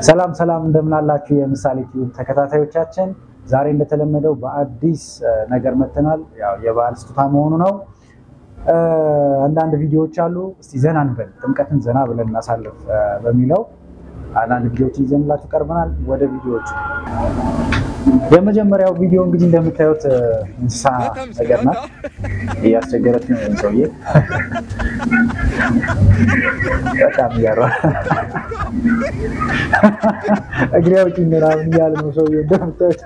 ሰላም ሰላም እንደምናላችሁ የምሳሌ ቲዩብ ተከታታዮቻችን፣ ዛሬ እንደተለመደው በአዲስ ነገር መጥተናል። ያው የበዓል ስጦታ መሆኑ ነው። አንዳንድ ቪዲዮዎች አሉ። እስቲ ዘና እንበል፣ ጥምቀትን ዘና ብለን እናሳልፍ በሚለው አንዳንድ ቪዲዮዎችን ይዘንላችሁ ቀርበናል። ወደ ቪዲዮዎቹ የመጀመሪያው ቪዲዮ እንግዲህ እንደምታዩት እንስሳ ነገር ናት። እያስቸገረች ነው ሰውዬ በጣም እያሯ እግሬ አውጪኝ ምናምን እያለ ነው ሰውዬ እንደምታዩት።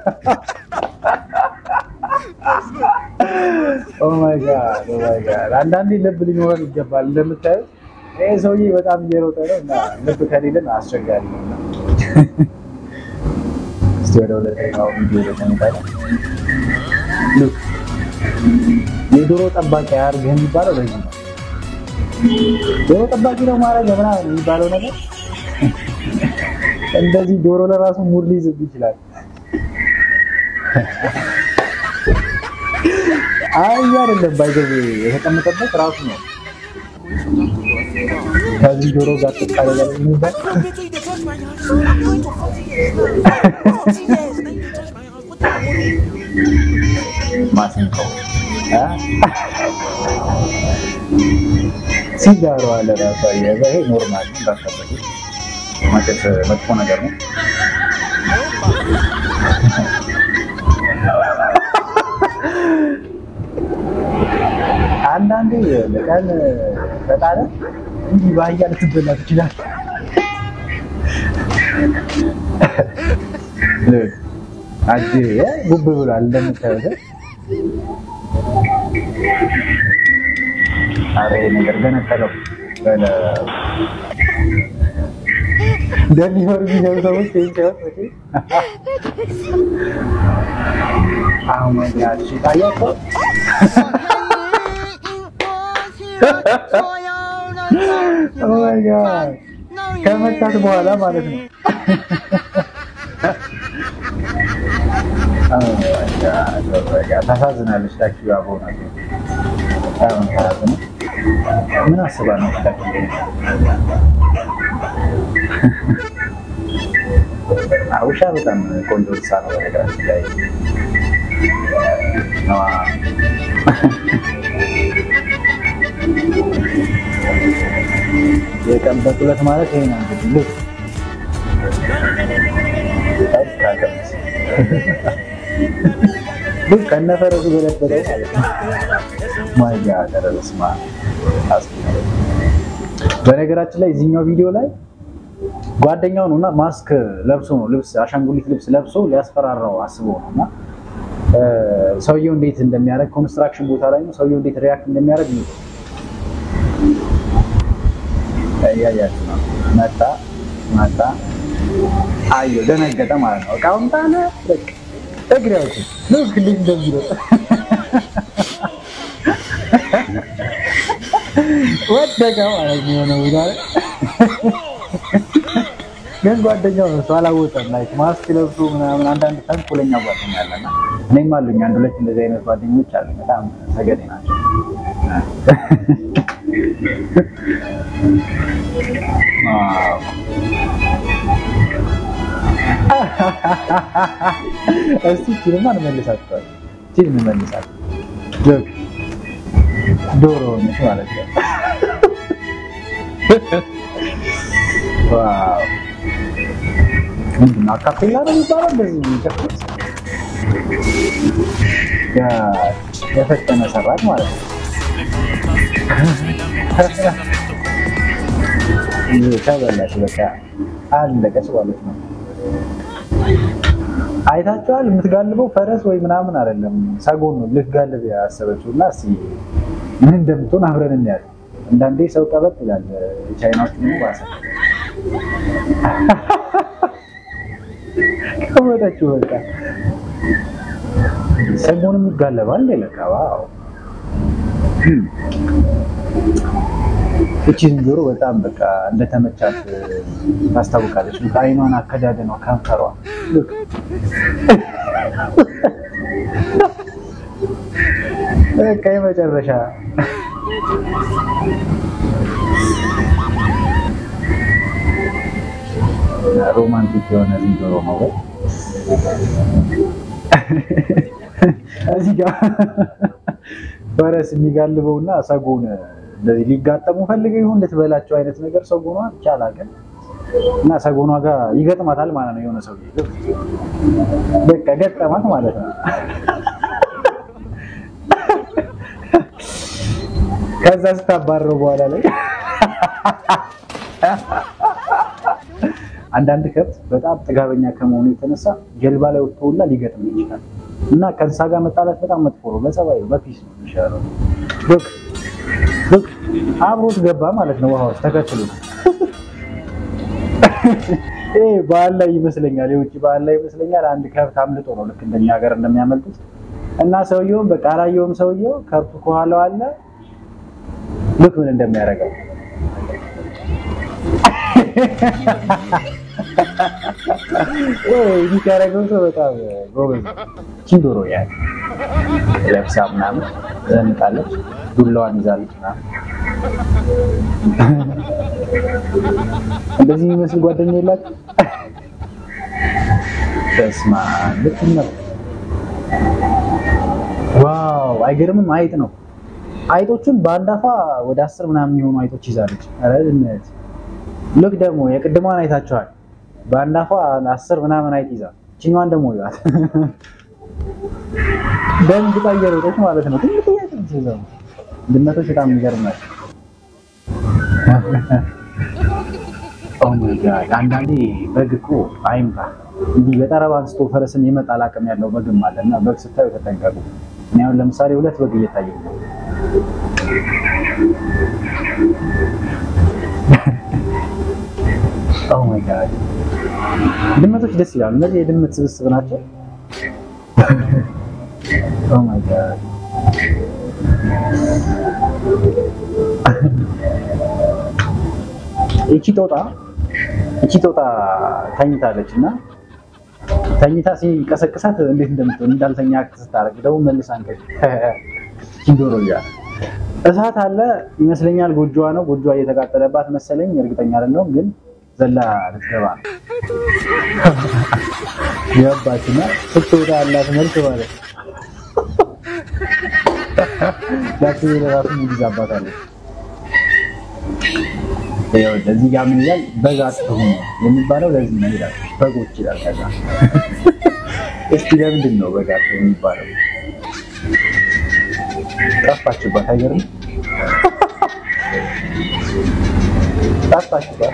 ኦማይ ጋድ ኦማይ ጋድ። አንዳንዴ ልብ ሊኖረን ይገባል። እንደምታዩት ይህ ሰውዬ በጣም እየሮጠ ነው እና ልብ ከሌለን አስቸጋሪ ነው እና እስቲ ወደ ሁለተኛው ቪዲዮ ደተንታለ የዶሮ ጠባቂ አያርግህ የሚባለው በዚህ ነው። ዶሮ ጠባቂ ነው ማድረግ ምናምን የሚባለው ነገር እንደዚህ ዶሮ ለራሱ ሙድ ሊይዝብ ይችላል። አይ አይደለም ባይገብ የተቀመጠበት ራሱ ነው። ከዚህ ዶሮ ጋር ተቃለ የሚባል ማሲንቆ ሲጋሩ አለ ራሱ ይሄ ኖርማል ነው። እንዳትጠበቂ ማጨስ መጥፎ ነገር ነው። አንዳንዴ በቀን በጣለ እንዲህ ባህያ ልትበላ ትችላል። አጅ ጉብ ብሏል እንደምታዩት። አረ ነገር ገነጠለው እንደሚኖር የሚገቡ ሰዎች ይህን ሲወጥ አሁን ያቺ ታያቸው ከመጣት በኋላ ማለት ነው። ታሳዝናለች። ታኪ አቦና ምን አስባ ነው? ታኪ ውሻ በጣም ቆንጆ እንስሳ ነው። በነገራችን ላይ የቀን በቁለት ማለት ይሄ ነው እንግዲህ ልክ ልክ ከነፈረሱ ገለበጠው ማለት ነው። ማያ ደረስማ በነገራችን ላይ እዚህኛው ቪዲዮ ላይ ጓደኛው ነው እና ማስክ ለብሶ ነው ልብስ አሻንጉሊት ልብስ ለብሶ ሊያስፈራራው አስቦ ነው እና ሰውየው እንዴት እንደሚያደርግ ኮንስትራክሽን ቦታ ላይ ነው ሰውየው እንዴት ሪያክት እንደሚያደርግ ነው እያያችሁ ነው። መጣ መጣ አየሁ፣ ደነገጠ ማለት ነው። እቃውን ጣለ። በቃ እግሬዎች ልክ እንዴት እንደሚሮጥ ወደቀ ማለት ነው። የሆነ ቦታ ላይ ግን ጓደኛው ነው እሱ አላወቀም። ላይክ ማስክ ለብሶ ምናምን አንዳንድ ተንኮለኛ ጓደኛ አለና እኔም አሉኝ አንድ ሁለት እንደዚህ አይነት ጓደኞች አሉ። በጣም ሰገጤ ናቸው። እስቲ ፊልም እንመልሳቸዋል። ፊልም እንመልሳለን። ጆክ ዶሮ ሆነች ማለት ነው። ዋው ምንድን ነው? አካፔላ ነው የሚባለው እንደዚህ የሚጨፍሩት የፈጠነ ሰራች ማለት ነው። ተበላሽ በቃ አለቀች ማለት ነው። አይታችኋል። የምትጋልበው ፈረስ ወይ ምናምን አይደለም፣ ሰጎን ነው ልትጋልብ ያሰበችው እና እስኪ ምን እንደምትሆን አብረን እናያለን። አንዳንዴ ሰው ቀበጥ ይላል። ቻይናዎች ደግሞ ባሰ ቀበጠችው በቃ ሰጎንም ይጋለባል። ለካ ዋው እቺ ዝንጀሮ በጣም በቃ እንደተመቻት ታስታውቃለች። አይኗን፣ አከዳደኗ፣ ከንፈሯ በቃ የመጨረሻ ሮማንቲክ የሆነ ዝንጀሮ ነው ወይ? እዚህ ጋር ፈረስ የሚጋልበውና ሰጎን እንደዚህ ሊጋጠሙ ፈልገው ይሁን ልትበላቸው አይነት ነገር ሰጎኗ ይቻላል ግን እና ሰጎኗ ጋር ይገጥማታል ማለት ነው። የሆነ ሰው በቃ ገጠማት ማለት ነው። ከዛ ስታባረው በኋላ ላይ አንዳንድ ከብት በጣም ጥጋበኛ ከመሆኑ የተነሳ ጀልባ ላይ ወጥቶ ሁላ ሊገጥም ይችላል። እና ከእንስሳ ጋር መጣላት በጣም መጥፎ ነው። በጸባይ በፒስ ነው የሚሻለው። ሎክ ሎክ አብሮት ገባ ማለት ነው። ውሃ ውስጥ ተከትሎ ይሄ ባህል ላይ ይመስለኛል፣ የውጭ ባህል ላይ ይመስለኛል። አንድ ከብት አምልጦ ነው ልክ እንደኛ ሀገር እንደሚያመልጡት እና ሰውየውም በቃ አላየውም። ሰውየው ከብቱ ከኋላው አለ። ልክ ምን እንደሚያደርገው የሚያደርገው ሰው በጣም ጎበዝ። ኪንዶሮ ያ ለብሳ ምናምን ዘንጣለች፣ ዱላዋን ይዛለች ምናምን እንደዚህ የሚመስል ጓደኛ የላትም። በስመ አብ ልክ ነው። ዋው አይገርምም? አይጥ ነው። አይጦቹን በአንድ አፏ ወደ አስር ምናምን የሚሆኑ አይጦች ይዛለች። ኧረ ድመት ልክ ደግሞ የቅድሟን አይታችኋል። በአንድ አፏ አስር ምናምን አይጥ ይዛ ችኛዋን ደግሞ ይዛት ደንግጣ እየሮጠች ማለት ነው። ትንሽ ጥያቄ ይዘው ድመቶች በጣም የሚገርም ናቸው። ኦ ማይ ጋድ አንዳንዴ በግ እኮ አይምታ እንዲህ በጠረባ አንስቶ ፈረስን የመጣል አቅም ያለው በግም አለ እና በግ ስታዩ ተጠንቀቁ። እኔ አሁን ለምሳሌ ሁለት በግ እየታየኝ ነው። ኦ ማይ ጋድ ድመቶች ደስ ይላሉ። እነዚህ የድመት ስብስብ ናቸው። ኦ ማይ ጋድ እቺ ጦጣ እቺ ጦጣ ተኝታለች እና ተኝታ ሲቀሰቅሳት እንዴት እንደምትሆን እንዳልተኛ ስታረግ ደግሞ መልሳ እንቅልፍ ኪንዶሮ እያለ እሳት አለ ይመስለኛል። ጎጆዋ ነው ጎጆዋ እየተቃጠለባት መሰለኝ፣ እርግጠኛ አይደለሁም ግን ዘላ ልትገባ ነው ገባችና ስትወጣ ያላት መልክ ማለት ዳክ ለራሱ ሙዚቃ አባታለች። እዚህ ጋር ምን ይላል? በግ አትሁኑ የሚባለው ለዚህ ነው ይላል። በጎች ይላል። ከዛ እስቲ ለምንድን ነው በግ አትሁኑ የሚባለው? ጠፋችባት። አይገርም? ጠፋችባት።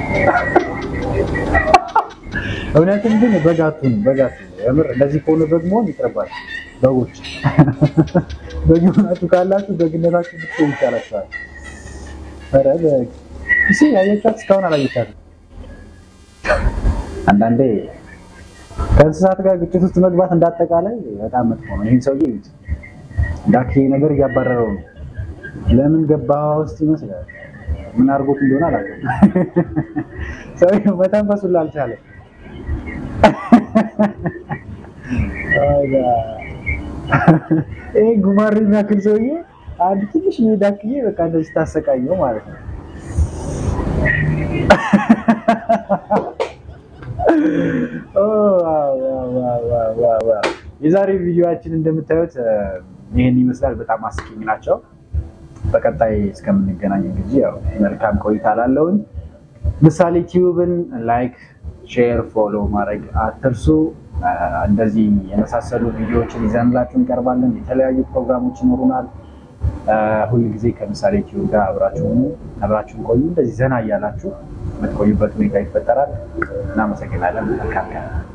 እውነትም ግን በግ አትሁኑ፣ በግ አትሁኑ። የምር እንደዚህ ከሆነ በግ መሆን ይቅርባችሁ። በጎች በግ ሆናችሁ ካላችሁ በግነታችሁ ብትሆኑ ይቻላችኋል። ኧረ በግ እሺ ያየቻት እስካሁን አላየቻትም። አንዳንዴ ከእንስሳት ጋር ግጭት ውስጥ መግባት እንዳጠቃላይ በጣም መጥፎ ነው። ይህን ሰውዬ ይዩት፣ ዳክ ነገር እያባረረው ነው። ለምን ገባ ውስጥ ይመስላል። ምን አድርጎት እንደሆነ አላውቅም። ሰውዬው መተንፈሱን አልቻለም። ይሄ ጉማሬ የሚያክል ሰውዬ አንድ ትንሽ ዳክዬ በቃ እንደዚህ ታሰቃየው ማለት ነው። የዛሬ ቪዲዮአችን እንደምታዩት ይህን ይመስላል። በጣም አስቂኝ ናቸው። በቀጣይ እስከምንገናኝ እንግዲህ ያው መልካም ቆይታ ላለውኝ ምሳሌ ቲዩብን ላይክ፣ ሼር፣ ፎሎ ማድረግ አትርሱ። እንደዚህ የመሳሰሉ ቪዲዮዎችን ይዘንላችሁ እንቀርባለን። የተለያዩ ፕሮግራሞች ይኖሩናል። ሁል ጊዜ ከምሳሌ ቲዩብ ጋር አብራችሁን አብራችሁን ቆዩ። እንደዚህ ዘና እያላችሁ የምትቆዩበት ሁኔታ ይፈጠራል። እናመሰግናለን። መልካም ቀን